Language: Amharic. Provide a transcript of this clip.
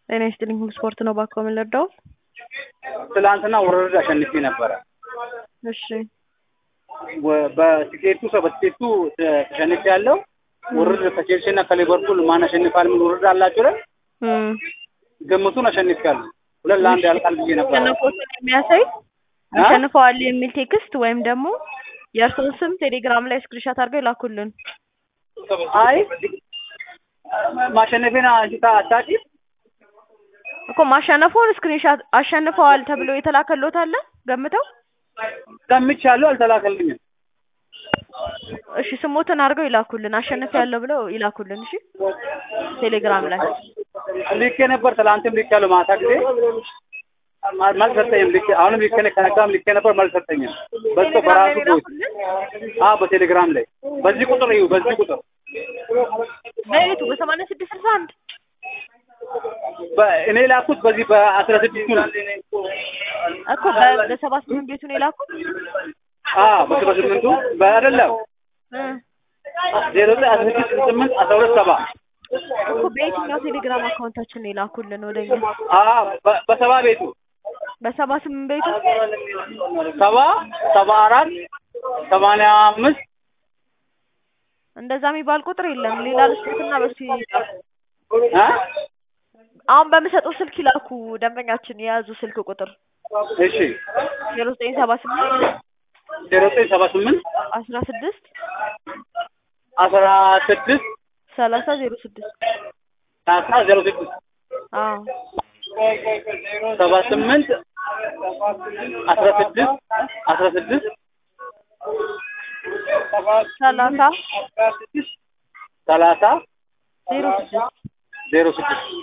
ጤና ይስጥልኝ ሁሉ ስፖርት ነው ባኮ ምን ልርዳው? ትላንትና ውርርድ አሸንፌ ነበረ። እሺ ወ- በቲኬቱ ሰው በቲኬቱ ተሸንፌ ያለው ውርርድ ከቼልሲ እና ከሊቨርፑል ማን አሸንፋል ምን ውርርድ አላቸው ላይ እም ግምቱን አሸንፌ ያለሁ ሁለት ለአንድ ያልቃል ብዬ ነበረ። አሸነፎትን የሚያሳይ አ? አሸንፈዋል የሚል ቴክስት ወይም ደግሞ የእርስዎን ስም ቴሌግራም ላይ ስክሪንሻት አድርገው ይላኩልን። አይ ማሸነፌን አንቺ ታ- አታውቂም? እኮ ማሸነፉን ስክሪንሻት አሸንፈዋል ተብሎ የተላከሎት አለ ገምተው። ገምቻለሁ፣ አልተላከልኝም። እሺ ስሞትን አድርገው ይላኩልን። አሸንፍ ያለው ብለው ይላኩልን። እሺ ቴሌግራም ላይ ልኬ ነበር፣ ትላንትም ልኬ ያለው ማታ ጊዜ ማ- መልስ ሰጠኝም። ልኬ አሁንም ልኬ ነ- ከነጋም ልኬ ነበር፣ መልስ ሰጠኝም። በስቶ ቴሌግራም በራሱ ላይ ቦይስ ይላኩልን። አዎ፣ በቴሌግራም ላይ በዚህ ቁጥር ይሁ በዚህ ቁጥር በየቱ በሰማንያ ስድስት ስልሳ አንድ በ- እኔ ላኩት በዚህ በአስራ ስድስቱ ነው። እኮ በ- በሰባ ስምንት ቤቱን የላኩት አዎ በሰባ ስምንቱ በአይደለም እ ዜሮ ዘጠኝ አስራ ስድስት ስምንት አስራ ሁለት ሰባ እኮ በየትኛው ቴሌግራም አካውንታችን ነው የላኩልን ወደኛ? አዎ በ- በሰባ ቤቱ በሰባ ስምንት ቤቱ ሰባ ሰባ አራት ሰማንያ አምስት እንደዛ የሚባል ቁጥር የለም። ሌላ ልስጡትና በሱ ይላኩ። እ? አሁን በምሰጠው ስልክ ይላኩ። ደንበኛችን የያዙ ስልክ ቁጥር እሺ ዜሮ ዘጠኝ ሰባ ስምንት ዜሮ ዘጠኝ ሰባ ስምንት አስራ ስድስት አስራ ስድስት ሰላሳ ዜሮ ስድስት አስራ ዜሮ ስድስት አዎ ሰባ ስምንት አስራ ስድስት አስራ ስድስት ሰላሳ ሰላሳ ዜሮ ስድስት ዜሮ ስድስት